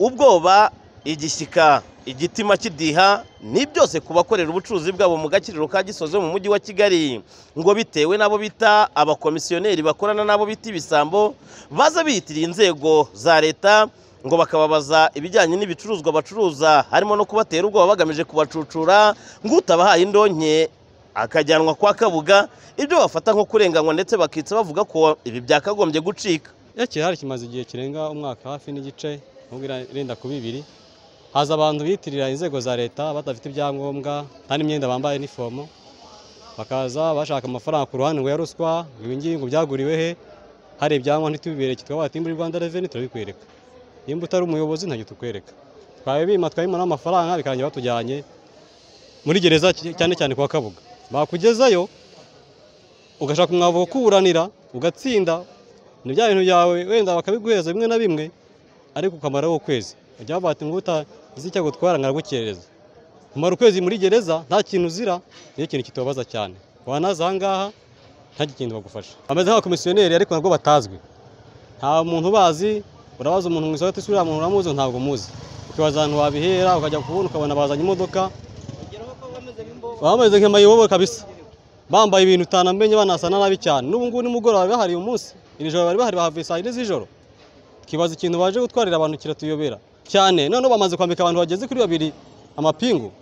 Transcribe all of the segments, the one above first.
ubwoba igishyika igitima kidiha ni byose ku bakorera ubucuruzi bwabo mu gakiriro ka gisozi mu mujyi wa kigali ngo bitewe n'abo bita abakomisiyoneri bakorana n'abo bita ibisambo baza biyitirira inzego za leta ngo bakababaza ibijyanye n'ibicuruzwa bacuruza harimo no kubatera ubwoba bagamije kubacucura ngo utabahaye indonke akajyanwa kwa kabuga ibyo bafata nko kurenganywa ndetse bakitsa bavuga ko ibi byakagombye gucika iyo kirahari kimaze igihe kirenga umwaka hafi n'igice nubwo irenda kuba ibiri haza abantu biyitirira inzego za leta badafite ibyangombwa nta n'imyenda bambaye inifomo bakaza bashaka amafaranga ku ruhande ngo ya ruswa ngo ibi ngibi ngo byaguriwe he hari ibyangombwa ntitubibereke tukaba muri rwanda reveni turabikwereka nimba utari umuyobozi ntacyo tukwereka twabibima twabimona amafaranga bikarangira batujyanye muri gereza cyane cyane kwa kabuga bakugezayo ugashaka umwavu wo kuwuranira ugatsinda ni bya bintu byawe wenda bakabiguheza bimwe na bimwe ariko ukamaraho ukwezi bajya bavuga ati utazi icyo gutwara nkaragukereza umara ukwezi muri gereza nta kintu uzira niyo kintu kitubabaza cyane wanaza aha ngaha nta kintu bagufasha bameze nk'abakomisiyoneri ariko nabwo batazwi nta muntu ubazi urabaza umuntu mu isoko uriya muntu uramuzi ntabwo umuzi ukibaza ahantu wabihera ukajya kubona ukabona bazanye imodoka bameze nk'amayobobo kabisa bambaye ibintu utanamenye banasana nabi cyane n'ubu ngubu nimugoroba bari bahari uyu munsi iri joro bari bahari bahavuye saa yine z'ijoro ukibaza ikintu baje gutwarira abantu kiratuyobera cyane noneho bamaze kwambika abantu bageze kuri babiri amapingu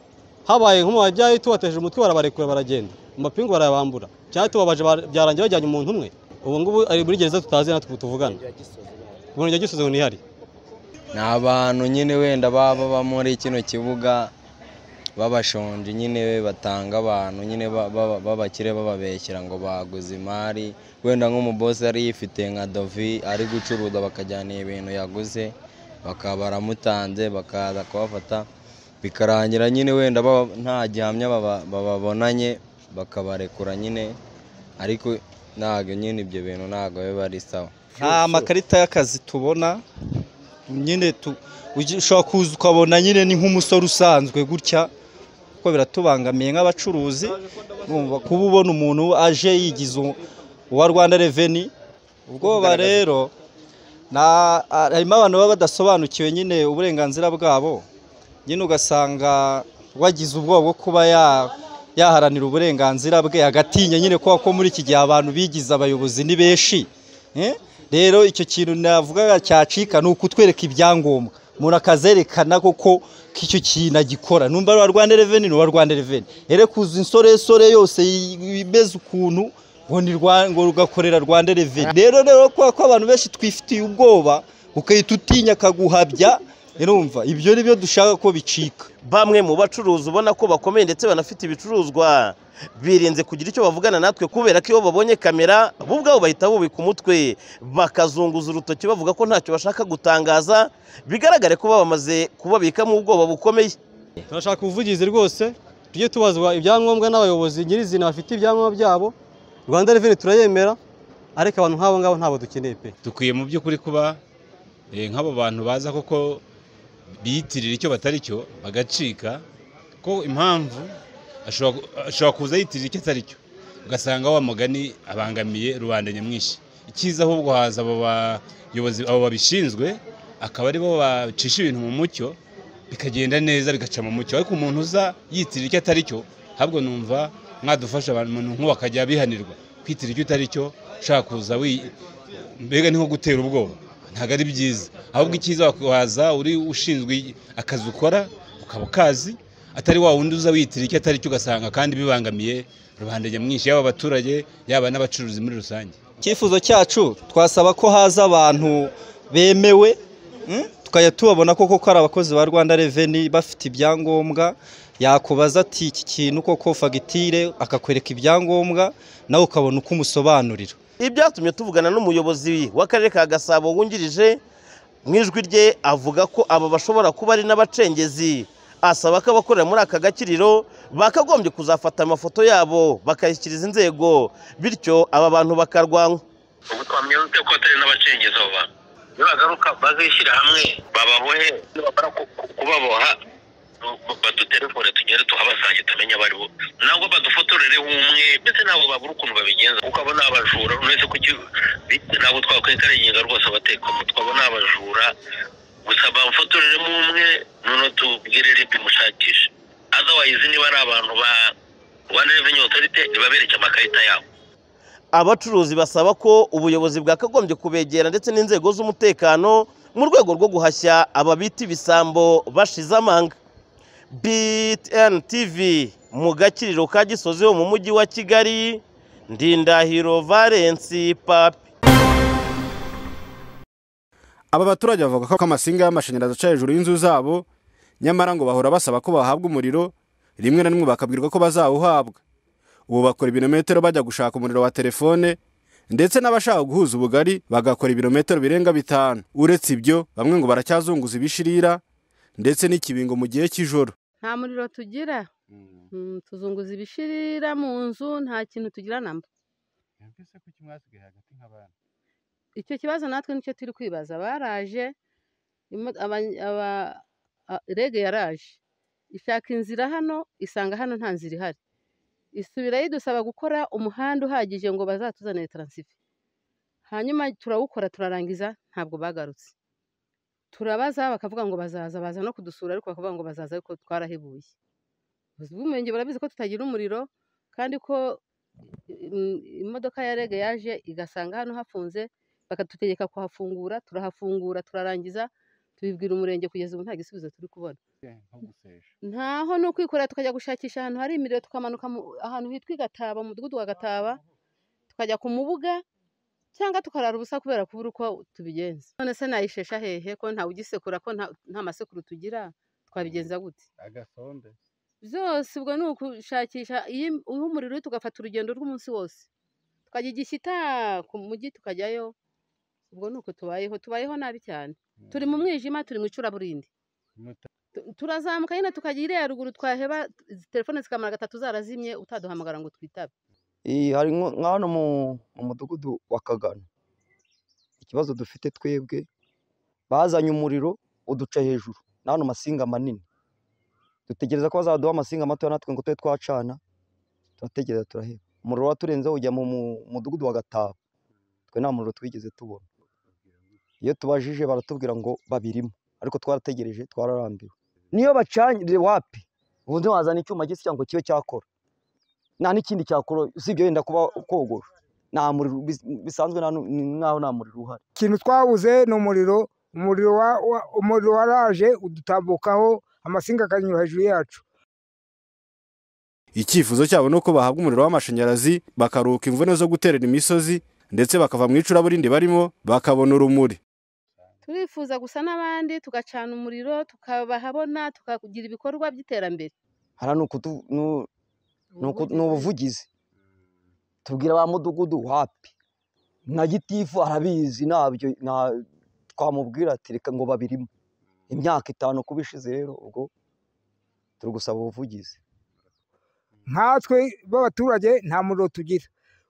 habaye nk'umubajyayo tubateje umutwe barabarekura baragenda amapingu barayabambura cyane tubabaje byarangiye bajyanye umuntu umwe ubu ngubu ari muri gereza tutazi natwe tuvugana ubumenyi gisozi ngo ntihari ni abantu nyine wenda baba baba muri kino kibuga babashonje nyine batanga abantu nyine b'abakire bababeshyira ngo baguze imari wenda nk'umubosi yari yifite nka dovi ari gucuruza bakajyana ibintu yaguze bakaba baramutanze bakaza kubafata bikarangira nyine wenda nta gihamya bababonanye bakabarekura nyine ariko ntabwo nyine ibyo bintu ntabwo biba ari sawa nta makarita y'akazi tubona nyine ushobora kuza ukabona nyine ni nk'umusore usanzwe gutya kuko biratubangamiye nk'abacuruzi kuba ubona umuntu aje yigize uwa rwanda reveni ubwoba rero harimo abantu baba badasobanukiwe nyine uburenganzira bwabo nyine ugasanga wagize ubwoba bwo kuba yaharanira uburenganzira bwe agatinya nyine ko muri iki gihe abantu bigize abayobozi ni benshi rero icyo kintu navuga cyacika ni ukutwereka ibyangombwa umuntu akazerekana koko ko icyo kintu agikora numva ari Rwanda reveni ni Rwanda reveni rero kuza insoresore yose imeze ukuntu ngo rugakorera Rwanda reveni rero rero kubera ko abantu benshi twifitiye ubwoba ukahita utinya akaguhabya urumva ibyo ni byo dushaka ko bicika bamwe mu bacuruzi ubona ko bakomeye ndetse banafite ibicuruzwa birinze kugira icyo bavugana natwe kubera ko iyo babonye kamera bo ubwabo bahita bubika umutwe bakazunguza urutoki bavuga ko ntacyo bashaka gutangaza bigaragare ko bamaze kubabikamo ubwoba bukomeye turashaka ubuvugizi rwose tujye tubazwa ibyangombwa n'abayobozi nyirizina bafite ibyangombwa byabo rwanda reveni turayemera ariko abantu nk'abo ngabo ntabwo dukeneye pe dukwiye mu by'ukuri kuba nk'abo bantu baza koko biyitirira icyo batari cyo bagacika ko impamvu ashobora kuza yitirira icyo atari cyo ugasanga wa mugani abangamiye rubanda nyamwinshi icyiza ahubwo haza abo bayobozi abo babishinzwe akaba aribo bacisha ibintu mu mucyo bikagenda neza bigaca mu mucyo ariko umuntu uza yitirira icyo atari cyo ahubwo numva mwadufasha abantu nk'ubu bakajya bihanirwa kwitirira icyo utari cyo ushaka kuza mbega ni nko gutera ubwoba ntabwo ari byiza ahubwo icyiza waza uri ushinzwe akazi ukora ukaba ukazi atari wa wundi uza witira icyo atari cyo ugasanga kandi bibangamiye rubanda nyamwinshi yaba abaturage yaba n'abacuruzi muri rusange icyifuzo cyacu twasaba ko haza abantu bemewe tukajya tubabona koko ko ari abakozi ba rwanda reveni bafite ibyangombwa yakubaza ati iki kintu koko fagitire akakwereka ibyangombwa nawe ukabona uko umusobanurira ibyatumye tuvugana n'umuyobozi w'akarere ka gasabo wungirije mu ijwi rye avuga ko aba bashobora kuba ari n'abacengezi asaba ko abakorera muri aka gakiriro bakagombye kuzafata amafoto yabo bakayishyikiriza inzego bityo aba bantu bakarwanywa ubu twamwibuke ko atari n'abacengezi abo bantu nibagaruka bazishyira hamwe bababohe nibamara kubaboha badutelefone tugende tuhabasange tumenye abo ari bo ntabwo badufotorereho umwe mbese ntabwo babura ukuntu babigenza kuko abo ni abajura uretse ko ntabwo twakwirengarenga rwose abatekamutwe abo ni abajura gusa bamufotorere noneho tubwire ribi mushakisha azawayizi niba ari abantu ba rwanda reveni otorite nibabereke amakarita yabo abacuruzi basaba ko ubuyobozi bwakagombye kubegera ndetse n'inzego z'umutekano mu rwego rwo guhashya ababita ibisambo bashize amanga btn tv mu gakiriro ka gisozi ho mu mujyi wa kigali ndindahiro valensi papi aba baturage bavuga ko amasinga y'amashanyarazi aca hejuru y'inzu zabo nyamara ngo bahora basaba ko bahabwa umuriro rimwe na rimwe bakabwirwa ko bazawuhabwa ubu bakora ibirometero bajya gushaka umuriro wa telefone ndetse n'abashaka guhuza ubugari bagakora ibirometero birenga bitanu uretse ibyo bamwe ngo baracyazunguza ibishirira ndetse n'ikibingo mu gihe cy'ijoro nta muriro tugira Mm, tuzunguza ibishirira mu nzu nta kintu tugira namba icyo kibazo natwe nicyo turi kwibaza baraje imo- aba- aba- a- rege yaraje ishaka inzira hano isanga hano nta nzira ihari isubirayo idusaba gukora umuhanda uhagije ngo bazatuzanire taransifa hanyuma turawukora turarangiza ntabwo bagarutse turabaza bakavuga ngo bazaza baza no kudusura ariko bakavuga ngo bazaza ariko twarahebuye ubuyobozi bw'umurenge burabizi ko tutagira umuriro kandi ko mm, imodoka ya rege yaje igasanga hano hafunze bakatutegeka kuhafungura turahafungura turarangiza tubibwira umurenge kugeza ubu nta gisubizo turi kubona ntaho ni ukwikorera tukajya gushakisha ahantu hari imiriro tukamanuka mu- ahantu hitwa i gataba mu mudugudu wa gataba tukajya ku mubuga cyangwa tukarara ubusa kubera kubura uko tubigenza none se nayishesha hehe ko ntawe ugisekura ko nta nta masekuru tugira twabigenza gute byose ubwo ni ukushakisha iyo im- uha umuriro tugafata urugendo rw'umunsi wose tukajya igishyita ku mujyi tukajyayo ubwo ni uko tubayeho tubayeho nabi cyane turi mu mwijima turi mu icuraburindi Tu- turazamuka nyine tukajya iriya ruguru twaheba izi telefone zikamara gatatu zarazimye utaduhamagara ngo twitabe Iyi, hari nko- nka hano mu mu mudugudu wa kagano ikibazo dufite twebwe bazanye umuriro uduca hejuru na hano masinga manini dutegereza ko bazaduha amasinga matoya natwe ngo tube twacana turategereza turaheba umuriro waturenzeho ujya mu mu- mudugudu wa gataba twe nta muriro twigeze tubona iyo tubajije baratubwira ngo babirimo ariko twarategereje twararambiwe niyo bacanye wapi ubundi wazana icyuma gisa cyangwa ngo kibe cyakora nta n'ikindi cyakora usibye wenda kuba kogosha nta muriro bis- bisanzwe nta nu- ni nk'aho nta muriro uhari ikintu twabuze ni umuriro umuriro wa- wa- umuriro waraje udutambukaho amasinga akanyura hejuru yacu icyifuzo cyabo ni uko bahabwa umuriro w'amashanyarazi bakaruhuka imvune zo guterera imisozi ndetse bakava mu icuraburindi barimo bakabona urumuri turifuza gusa n'abandi tugacana umuriro tukabahabona tukagira ibikorwa by'iterambere hariya ni ukutu- nu- ni uku- ni ubuvugizi tubwira ba mudugudu wapi na gitifu arabizi ntabyo nta- twamubwira ati reka ngo babirimo imyaka itanu kuba ishize rero ubwo turi gusaba ubuvugizi nkatwe b'abaturage nta muriro tugira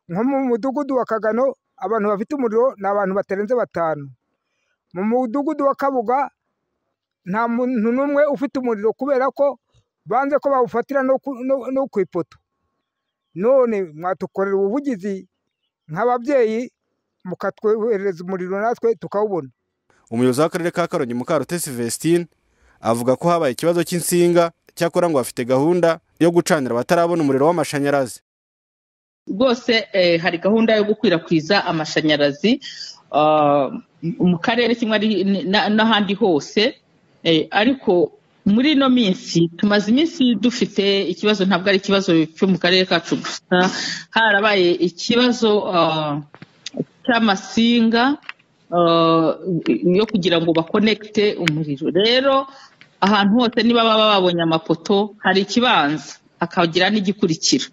nko mu mudugudu wa kagano abantu bafite umuriro ni abantu batarenze batanu mu mudugudu wa kabuga nta muntu n'umwe ufite umuriro kubera ko banze ko bawufatira no ku- no- no ku ipoto none mwatukorera ubuvugizi nk'ababyeyi mukatwoherereza umuriro natwe tukawubona umuyobozi w'akarere ka karongi mukarutesi vestine avuga ko habaye ikibazo cy'insinga cyakora ngo bafite gahunda yo gucanira abatarabona umuriro w'amashanyarazi rwose eh, hari gahunda yo gukwirakwiza amashanyarazi ah, mu karere kimwe ari- na- n'ahandi hose eh, ariko muri ino minsi tumaze iminsi dufite ikibazo ntabwo ari ikibazo cyo mu karere kacu gusa harabaye ikibazo ah, cy'amasinga ah, yo kugira ngo bakonekite umuriro rero ahantu hose niba baba babonye amapoto hari ikibanza hakagira n'igikurikira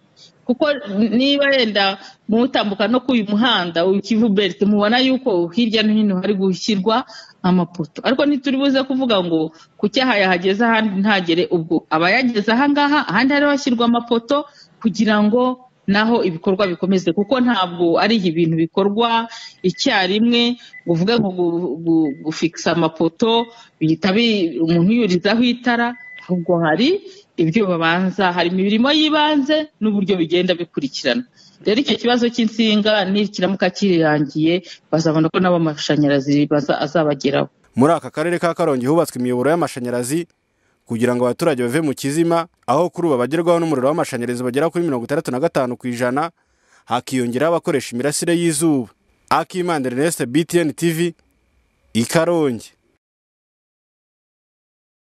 kuko niba yenda mutambuka no ku uyu muhanda ukivuberite mubona yuko hirya no hino hari gushyirwa amapoto ariko ntituribuze kuvuga ngo ku cyaha yahageze ahandi ntagere ubwo aba yageze ahangaha ahandi hari hashyirwa amapoto kugira ngo naho ibikorwa bikomeze kuko ntabwo ari ibintu bikorwa icyarimwe ngo uvuge ngo gu- gu- gufikisa amapoto bihita bi- umuntu yurizaho itara ahubwo hari ibyo babanza hari imirimo y'ibanze n'uburyo bigenda bikurikirana rero icyo kibazo cy'insinga nikiramuka kirangiye bazabona ko n'abo amashanyarazi baza- azabageraho muri aka karere ka karongi hubatswe imiyoboro y'amashanyarazi kugira ngo abaturage bave mu kizima aho kuri ubu abagerwaho n'umuriro w'amashanyarazi bagera kuri mirongo itandatu na gatanu ku ijana hakiyongeraho abakoresha imirasire y'izuba akimandira Ernest BTN TV i Karongi